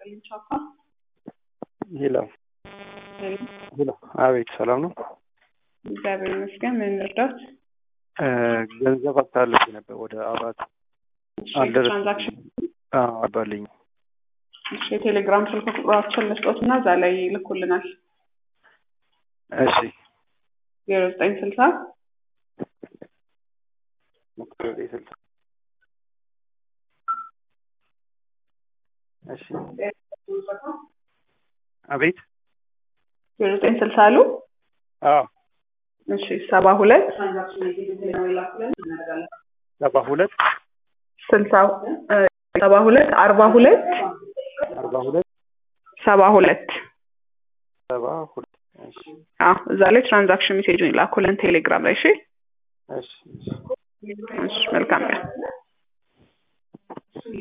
ይስጥልኝ ቻፓ። ሄሎ ሄሎ፣ አቤት ሰላም ነው? እግዚአብሔር ይመስገን። ምን ልርዳት? ገንዘብ አታለች ነበር ወደ አራት አልደረሰም። ትራንዛክሽን አባልኝ እሺ፣ የቴሌግራም ስልክ ቁጥራችን መስጠት እና እዛ ላይ ይልኩልናል። እሺ ዜሮ ዘጠኝ ስልሳ እሺ አቤት ዜሮ ዘጠኝ ስልሳ አሉ። አዎ እሺ ሰባ ሁለት ሰባ ሁለት ስልሳ ሰባ ሁለት አርባ ሁለት አርባ ሁለት ሰባ ሁለት ሰባ ሁለት እሺ አዎ እዛ ላይ ትራንዛክሽን ሜሴጁን ይላኩልን ቴሌግራም ላይ። እሺ እሺ እሺ መልካም ቀን።